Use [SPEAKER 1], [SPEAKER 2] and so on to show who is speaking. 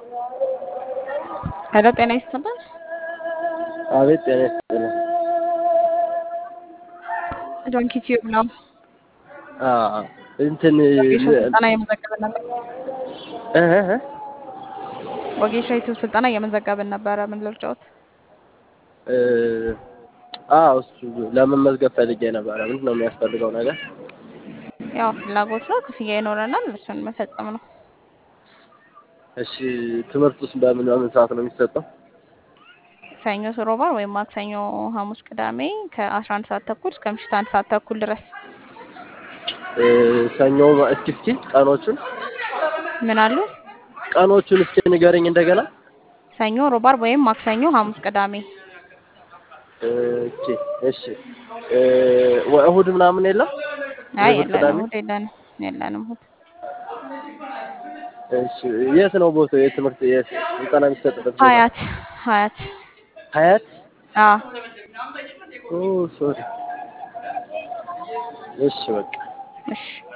[SPEAKER 1] ሄሎ ጤና ይስጥልን።
[SPEAKER 2] አቤት ጤና ይስጥልኝ።
[SPEAKER 1] ዶንኪ ቲዩብ ነው።
[SPEAKER 2] አዎ እንትን
[SPEAKER 1] ወጌሻ ስልጠና እየመዘገብን ነበር።
[SPEAKER 2] እህ እህ
[SPEAKER 1] ወጌሻ ዩቲዩብ ስልጠና እየመዘገብን ነበረ። ምን ልርጫዎት?
[SPEAKER 2] እ አዎ እሱ ለመመዝገብ ፈልጌ ነበረ። ምንድን ነው የሚያስፈልገው ነገር?
[SPEAKER 1] ያው ፍላጎት ነው፣ ክፍያ ይኖረናል። እሱን መፈጸም ነው።
[SPEAKER 2] እሺ ትምህርት ውስጥ በምን በምን ሰዓት ነው የሚሰጠው?
[SPEAKER 1] ሰኞ፣ ሮብ፣ ወይም ማክሰኞ፣ ሐሙስ፣ ቅዳሜ ከአስራ አንድ ሰዓት ተኩል እስከ ምሽት አንድ ሰዓት ተኩል ድረስ።
[SPEAKER 2] እ ሰኞ እስኪ እስኪ ቀኖቹን
[SPEAKER 1] ምን አሉ?
[SPEAKER 2] ቀኖቹን እስኪ ንገረኝ እንደገና።
[SPEAKER 1] ሰኞ፣ ሮብ፣ ወይም ማክሰኞ፣ ሐሙስ፣ ቅዳሜ።
[SPEAKER 2] ኦኬ እሺ እ እሑድ ምናምን የለም?
[SPEAKER 1] አይ
[SPEAKER 2] እሑድ
[SPEAKER 1] የለንም፣
[SPEAKER 2] ቅዳሜ?
[SPEAKER 1] እሑድ የለንም፣ የለንም እሑድ።
[SPEAKER 2] እሺ የት ነው ቦታው? የትምህርት የት ስልጠና የሚሰጥበት ቦታ?
[SPEAKER 1] ሀያት ሀያት።
[SPEAKER 2] ሀያት?
[SPEAKER 1] አዎ
[SPEAKER 2] ኦ ሶሪ። እሺ በቃ
[SPEAKER 1] እሺ